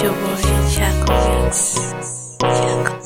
your boy Chaco Mix. Chaco.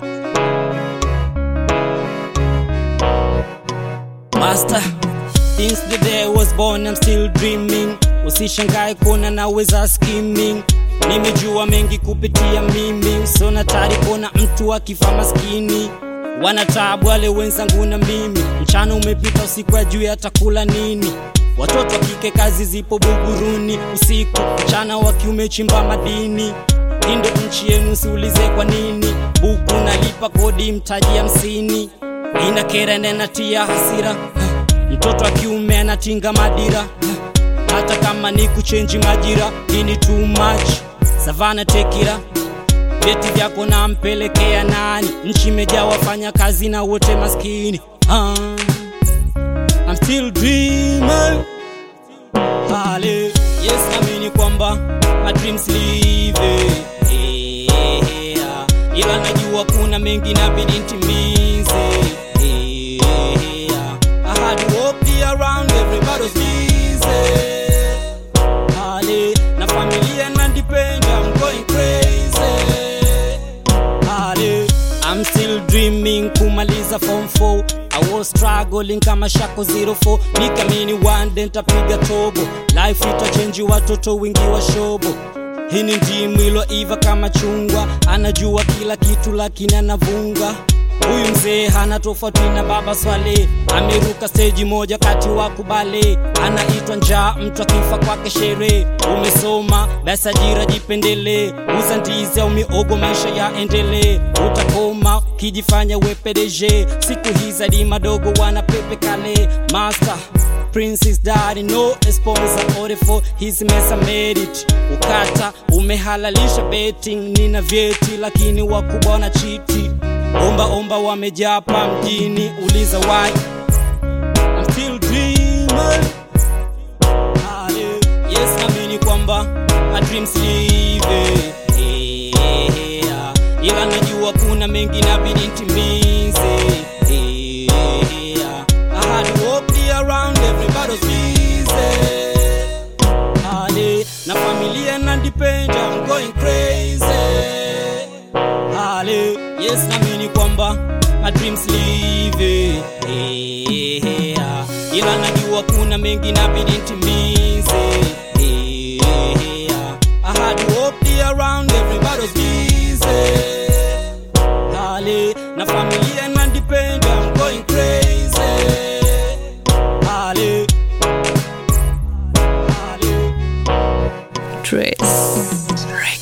Master, since the day I was born I'm still dreaming. Usishangae kuona naweza skimming. Nimejua mengi kupitia mimi, so natari kuona mtu akifa maskini. Wanatabu wale wenzangu na mimi, mchana umepita, usiku ajui atakula nini. Watoto wa kike kazi zipo Buguruni, usiku mchana wa kiume chimba madini. Hii ndo nchi yenu, siulize kwa nini. Buku nalipa kodi mtaji hamsini, ina kera na inatia hasira. Mtoto wa kiume anatinga madira, hata kama ni kuchenji majira. Hii ni too much, savana tekira vyeti vyako nampelekea nani? Nchi imejaa wafanya kazi na wote maskini. Ah, I'm still dreaming. Hale, yes naamini kwamba my dreams live eh, eh, ah. ila najua kuna mengi nabidi ntimize eh, eh, ah. I had to walk the around everybody's busy Hale, na familia na depend I'm going crazy Hale, I'm still dreaming kumaliza form 4 I was struggling kama shako 04 nikamini one day ntapiga tobo life itachenji watoto wingi wa shobo hii ni ndimu iloiva kama chungwa anajua kila kitu lakini anavunga huyu mzee hana tofauti na baba swale ameruka steji moja kati wa kubale anaitwa njaa mtu akifa kwake sherehe umesoma basi ajira jipendele uza ndizi au miogo maisha yaendelee utakoma kijifanya wepedeje siku hizi hadi madogo wana pepe kale master Princess Daddy no sponsor order for his mesa made it ukata umehalalisha betting nina vyeti lakini wakubwa wana chiti omba omba wamejaa hapa mjini uliza why I'm still dreaming Hale, yes naamini kwamba my dreams live eh, eh, ah. ila najua kuna mengi nabidi ntimize eh, eh, ah. I had to walk the around everybody's busy Hale, na familia na depend I'm going crazy Hale, yes naamini kwamba my dreams live eh, eh, ah. ila najua kuna mengi nabidi ntimize eh, eh, ah. I had to walk the around everybody's busy Hale, na familia na depend I'm going crazy Hale, Hale. Trace.